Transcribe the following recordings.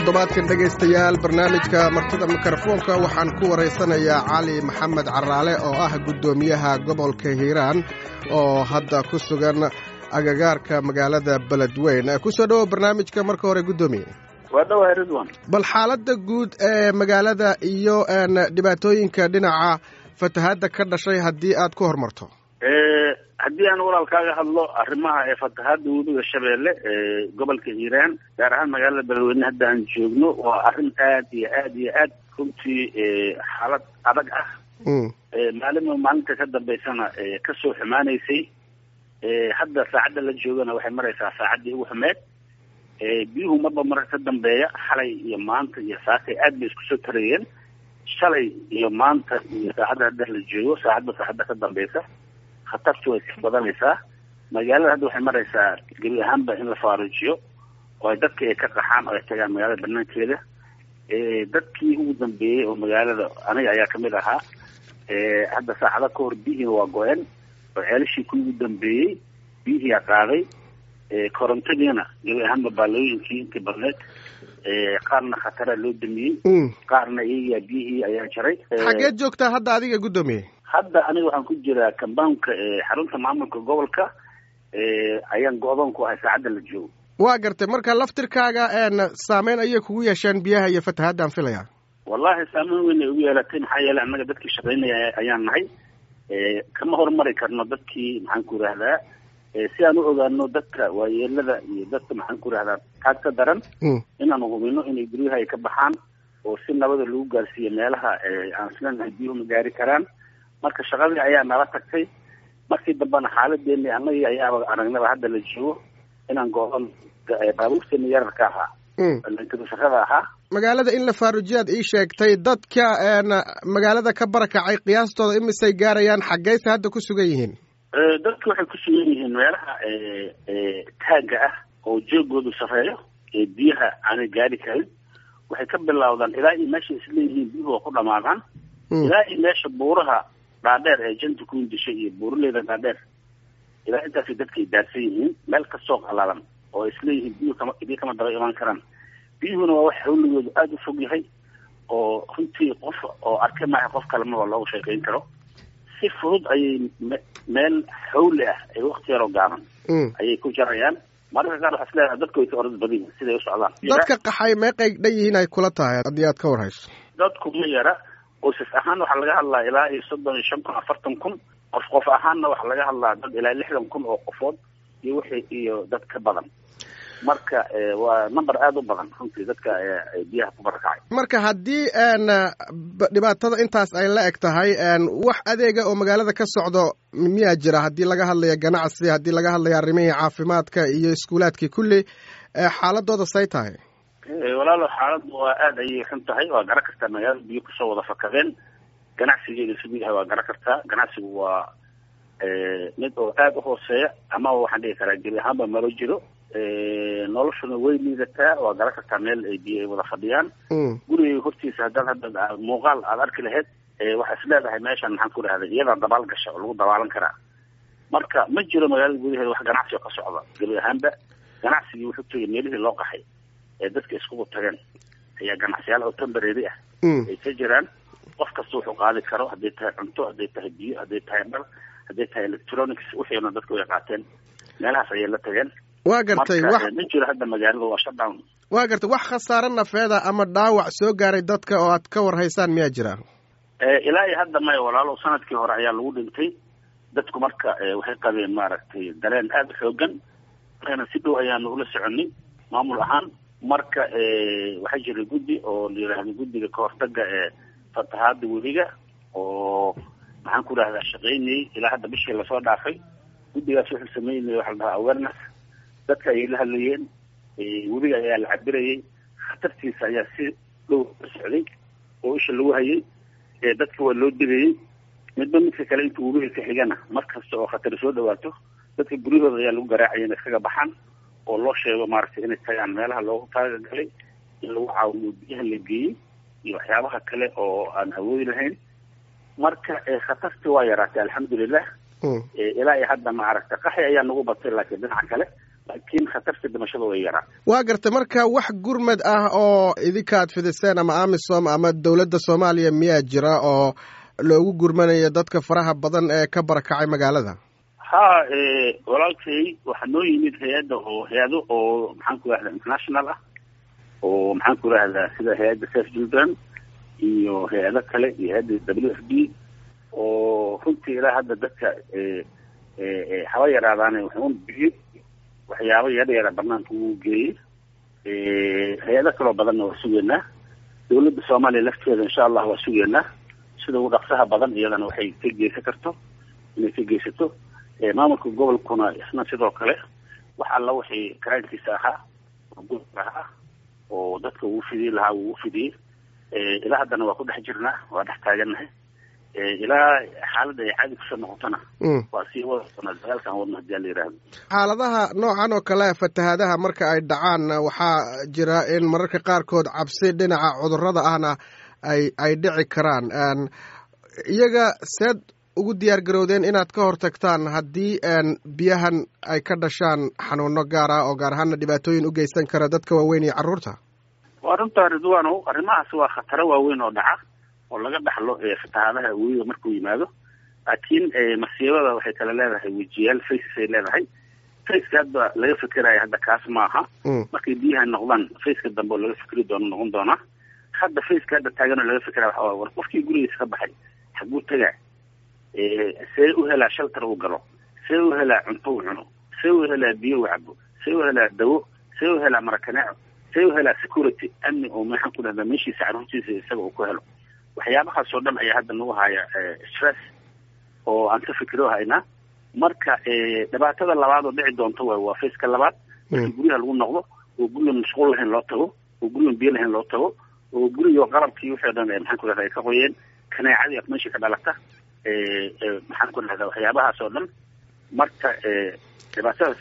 toddobaadkan dhegaystayaal barnaamijka martida mikrofoonka waxaan ku waraysanayaa cali maxamed caraale oo ah guddoomiyaha gobolka hiiraan oo hadda ku sugan agagaarka magaalada beledweyn kusoo dhowow barnaamijka marka hore guddoomiye waa dhawahay ridwan bal xaaladda guud ee magaalada iyo dhibaatooyinka dhinaca fatahaadda ka dhashay haddii aad ku horumarto haddii aan walaalkaaga hadlo arrimaha ee fatahaadda webiga shabeelle ee gobolka hiiraan gaar ahaan magaalada beledweyne hadda aan joogno waa arrin aad iyo aad iyo aad runtii xaalad adag ah maalinba maalinta ka dambeysana kasoo xumaanaysay hadda saacadda la joogana waxay maraysaa saacaddii ugu xumeed biyuhu marba marka ka dambeeya xalay iyo maanta iyo saakay aad bay isku soo tarayeen shalay iyo maanta iyo saacadda hadda la joogo saacadba saacadda ka dambeysa khatartu way ka badanaysaa magaalada hadda waxay maraysaa gebi ahaanba in la faarujiyo oo ay dadka ay ka qaxaan oo ay tagaan magaalada banaankeeda dadkii ugu dambeeyey oo magaalada aniga ayaa kamid ahaa hadda saacada ka hor biyihiina waa go-een oo ceelashii ku ugu dambeeyey biyihiia qaaday korontadiina gebi ahaanba baalooyinkii intii badneed qaarna khatara loo damiyey qaarna iyagaa biyihii ayaa jaray xageed joogtaa hadda adiga guddoomiye hadda aniga waxaan ku jiraa kambaunka xarunta maamulka gobolka ayaan go-doon ku ahay saacadda la joogo waa gartay marka laftirkaaga saameyn ayay kugu yeesheen biyaha iyo fatahaadaan filaya wallahi saameyn weyn ay ugu yeelatay maxaa yeelay annaga dadkii shaqaynaya ayaan nahay kama horumari karno dadkii maxaan ku yidhaahdaa si aan u ogaano dadka waayeelada iyo dadka maxaan ku yidhahdaa taag ka daran inaanu hubino inay guryaha ay ka baxaan oo si nabada lagu gaarsiiyo meelaha aan isleenahay biyuhu ma gaari karaan marka shaqadii ayaa nala tagtay markii dambena xaaladeeni annagii ayaaba aragnaba hadda la joogo inaan go-on baabuurteena yararka ahaa shaqada ahaa magaalada in la faarujiyaad ii sheegtay dadka magaalada ka barakacay qiyaastooda imisay gaarayaan xaggeyse hadda ku sugan yihiin dadku waxay ku sugan yihiin meelaha taagga ah oo joogoodu sareeyo ee biyaha aanay gaari karin waxay ka bilowdaan ilaa iyo meesha isleeyihiin biyuhu waa ku dhamaadaan ilaa iyo meesha buuraha dhaadheer ee janta ku indishay iyo buuraleyda dhaadheer ilaa intaasay dadkay daadsan yihiin meel kastoo qalalan oo isleeyihiin biyuhu kama biyo kama daba imaan karaan biyuhuna waa wax hawligoodu aada u fog yahay oo runtii qof oo arka maaha qof kale maba loogu sheekayn karo si fudud ayay meel xawli ah ee wakti yaroo gaaban ayay ku jarayaan mararka qaar waxaa isleedahay dadku way ka orad badan yihin siday u socdaan dadka qaxay meeqay dhan yihiin ay kula tahay haddii aad ka warhayso dadku ma yara qoysas ahaan waxaa laga hadlaa ilaa iyo soddon iyo shan kun afartan kun qof qof ahaanna waxaa laga hadlaa dad ilaa lixdan kun oo qofood iyo wixii iyo dad ka badan marka waa number aada u badan runtii dadka biyaha ku barakacay marka haddii dhibaatada intaas ay la eg tahay wax adeega oo magaalada ka socdo miyaa jira haddii laga hadlayo ganacsi haddii laga hadlayo arrimihii caafimaadka iyo iskuulaadkii kulli xaaladooda say tahay walaalo xaaladdu waa aada ayay xun tahay waa garan kartaa magaalada biyo kusoo wada fakadeen ganacsigeeda siduu yahay waa garan kartaa ganacsigu waa mid oo aada u hooseeya ama waxaan dhigi karaa gebi ahaanba malo jiro noloshuna way liidataa waa garan kartaa meel ay biyo ay wada fadhiyaan gurigay hortiisa haddaad hadda muuqaal aada arki lahayd waxaa is leedahay meeshan maxaan ku dhahday iyadaa dabaal gasha oo lagu dabaalan karaa marka ma jiro magaalada gudaheeda wax ganacsi oo ka socda gebi ahaanba ganacsigii wuxuu tegay meelihii loo qaxay ee dadka iskugu tageen ayaa ganacsiyaal oo tembarary ah ay ka jiraan qof kasta wuxuu qaadi karo hadday tahay cunto hadday tahay biyo hadday tahay dhar hadday tahay electronics wixiina dadku way qaateen meelahaas ayay la tageen waa gartay wax ma jiro hadda magaalada waa shutdown waa gartay wax khasaare nafeeda ama dhaawac soo gaaray dadka oo aad ka warhaysaan miyaa jira ilaa iyo hadda maya walaalo sanadkii hore ayaa lagu dhintay dadku marka waxay qabeen maaragtay dareen aada u xoogan markana si dhow ayaanu ula soconay maamul ahaan marka waxaa jiray guddi oo la yidhaahdo guddiga kahortaga ee fatahaada weliga oo maxaan ku idhahdaa shaqaynayay ilaa hadda bishii lasoo dhaafay guddigaas wuxuu sameynayay waxaa la dhahaa awareness dadka ayay la hadlayeen webiga ayaa la cabirayay khatartiisa ayaa si dhow la socday oo isha lagu hayay dadka waa loo digayay midba midka kale intuu webiga ka xigana mar kasta oo khatari soo dhawaato dadka guryahooda ayaa lagu garaacaya inay iskaga baxaan oo loo sheego maaragtay inay tagaan meelaha loogu taagagalay in lagu caawiyo biyaha la geeyey iyo waxyaabaha kale oo aan awoodi lahayn marka khatartii waa yaraatay alxamdulilah ilaa iyo hadda maaragta qaxi ayaa nagu batay laakiin dhinaca kale laakiin khatarta dhimashada way yaraa waa gartay marka wax gurmad ah oo idinkaad fidiseen ama amisom ama dowladda soomaaliya miyaa jira oo loogu gurmanayo dadka faraha badan ee ka barakacay magaalada ha walaalkay waxaa noo yimid hay-adda oo hay-ado oo maxaan ku rahdaa international ah oo maxaan ku rahdaa sida hay-adda safe children iyo hay-ado kale iyo hay-adda w f d oo runtii ilaa hadda dadka haba yaraadaane wuxuun bixiyey waxyaabo yara yara banaanka uu geeyey hay-ado kaloo badanna waa sugeynaa dawladda soomaaliya lafteeda insha allah waa sugeynaa sida ugu dhaqsaha badan iyadana waxay ka geysan karto inay ka geysato maamulka gobolkuna isna sidoo kale wax alla wixii karaankiisa ahaa oo gobolka ahaa oo dadka uu fidiyey lahaa uu ufidiyey ilaa haddana waa ku dhex jirnaa waa dhex taagannahay ilaa xaaladda ay caadi kusoo noqotona waa sii wada doonaa dagaalkan wadna hadii ala yihahdo xaaladaha noocan oo kale fatahaadaha marka ay dhacaan waxaa jira in mararka qaarkood cabsi dhinaca cudurrada ahna ay ay dhici karaan iyaga seed ugu diyaar garowdeen inaad ka hortagtaan haddii biyahan ay ka dhashaan xanuuno gaar ah oo gaar ahaana dhibaatooyin u geysan kara dadka waaweyn iyo carruurta waa runtaa ridwano arrimahaas waa khataro waaweyn oo dhaca oo laga dhaxlo fatahaadaha weyiga markuu yimaado laakiin masiibada waxay kala leedahay wejiyaal faces ay leedahay faceka hadda laga fikerayo hadda kaas maaha markay biyaha noqdaan faceka dambe oo laga fikri doono noqon doonaa hadda faceka hadda taaganoo laga fikera waxa war qofkii gurigiisa ka baxay xaguu tagaa see u helaa shaltar uu galo see u helaa cunto u cuno see u helaa biyo u cabo see u helaa dawo see u helaa marakaneeco see u helaa security amni oo maxaan ku dhahdaa meeshiisa carruurtiisa isaga uu ku helo waxyaabahaas oo dhan ayaa hadda nagu haya stress oo aan ka fikiro haynaa marka dhibaatada labaad oo dhici doonto waay waa faceka labaad markii guryaha lagu noqdo oo gurigan mashquul lahayn loo tago oo gurigan biyo lahayn loo tago oo guriga qalabkii wixii o dhan maxaan ku dhahda ay ka qoyeen kaneecadii af meesha ka dhalata maxaan ku dhahdaa waxyaabahaas oo dhan marka dhibaatadaas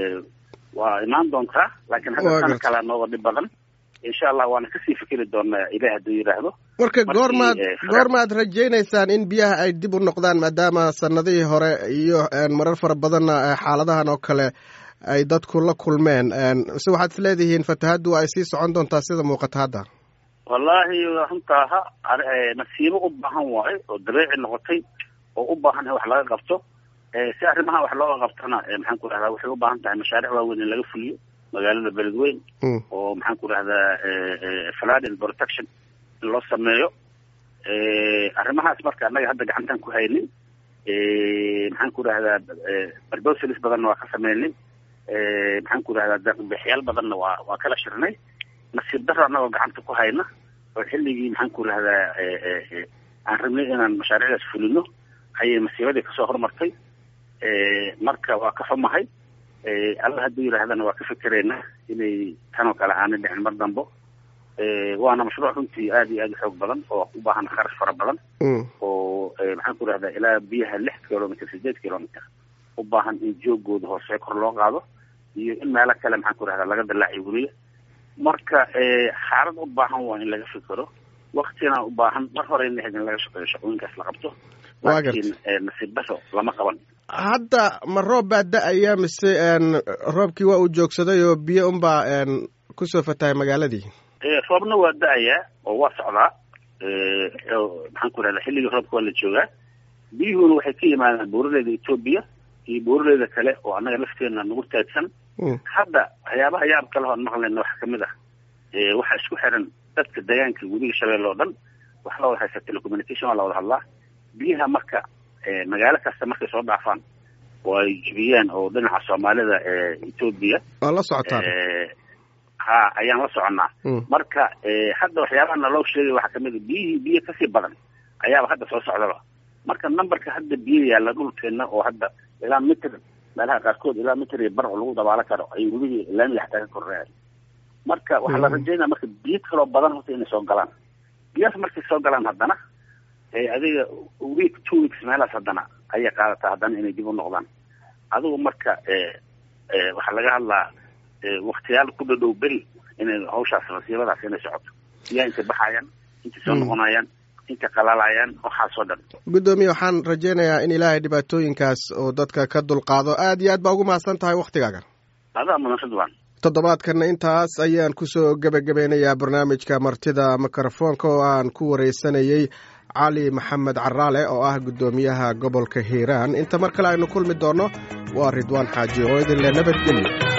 waa imaan doontaa laakiin hadda sana kalaa nooga dhib badan insha allah waana kasii fikiri doonaa ilaah hadduu yidhaahdo marka goormaad goormaad rajaynaysaan in biyaha ay dib u noqdaan maadaama sanadihii hore iyo marar fara badanna xaaladahan oo kale ay dadku la kulmeen mise waxaad is leedihiin fatahaddu ay sii socon doontaa sida muuqata hadda wallaahi runtaa ha masiibo u baahan waayo oo dabeeci noqotay oo u baahan in wax laga qabto si arrimaha wax looga qabtona maxaan ku dhahdaa waxay u baahan tahay mashaariic waaweyn in laga fuliyo magaalada beledweyn oo maxaan ku dhahdaa flooding protection in loo sameeyo arrimahaas marka annaga hadda gacantaan ku haynin maxaan ku dhahdaa barbosalis badanna waa ka sameynay maxaan ku dhahdaa deeqbixyaal badanna waa waa kala shirnay nasiib daro annagoo gacanta ku hayna oo xilligii maxaan ku dhahdaa aan rabnay inaan mashaariicdaas fulino ayay masiibadii kasoo hormartay marka waa ka xumahay alla hadduu yidhaahdana waa ka fikeraynaa inay tanoo kale aanay dhicin mar dambo waana mashruuc runtii aad iyo aad u xoog badan oo u baahan kharash fara badan oo maxaan ku dhahdaa ilaa biyaha lix kilomitr sideed kilomitr u baahan in joogooda hoose kor loo qaado iyo in meelo kale maxaan ku dhahdaa laga dallaaciyo weliya marka xaalad u baahan waa in laga fikero waktina u baahan mar hore in in laga shaqeeyo shaqooyinkaas la qabto laakiin nasiib daro lama qaban hadda ma roob baa da-aya mise roobkii waa uu joogsaday oo biyo unbaa kusoo fatahay magaaladii roobna waa da-ayaa oo waa socdaa maxaan ku rahdaa xilligii roobka waa la joogaa biyuhuna waxay ka yimaadaan buuraleyda etoobiya iyo buuraleyda kale oo annaga lafteena nagu taagsan hadda waxyaabaha yaab kale hoon maqlayna waxaa kamid ah waxaa isku xiran dadka deegaanka webiga shabeelle oo dhan waxa la wada haysta telecommunication waa la wada hadlaa biyaha marka magaalo kasta markay soo dhaafaan oo ay jibiyaan oo dhinaca soomaalida etoobiya waa la socotaan ha ayaan la soconnaa marka hadda waxyaabaha naloo sheegay waxaa kamid a biyihii biyo kasii badan ayaaba hadda soo socdaba marka numberka hadda biyo yaalla dhulkeena oo hadda ilaa mitr meelaha qaarkood ilaa mitr iyo bar oo lagu dabaalo karo ay webigii laamiga xataa ka korreeyan marka waxaa la rajaynaya marka biyo kaloo badan horta inay soo galaan biyahaas markay soo galaan haddana adiga week two weeks meelahaas haddana ayay qaadataa haddana inay dib u noqdaan adigu marka waxaa laga hadlaa waktiyaal ku dhadhow beri inay hawshaas masiibadaas inay socoto biyaha intay baxayaan intay soo noqonayaan intay qalaalayaan waxaasoo dhan guddoomiye waxaan rajaynayaa in ilaahay dhibaatooyinkaas oo dadka ka dulqaado aad iyo aad baa ugu mahadsan tahay waktigaagan adaa mudan ridwan toddobaadkanna intaas ayaan kusoo gebagabeynayaa barnaamijka martida mikrofoonka oo aan ku wareysanayey cali maxamed caraale oo ah guddoomiyaha gobolka hiiraan inta mar kale aynu kulmi doonno waa ridwaan xaaji oo idinle nabadgelyo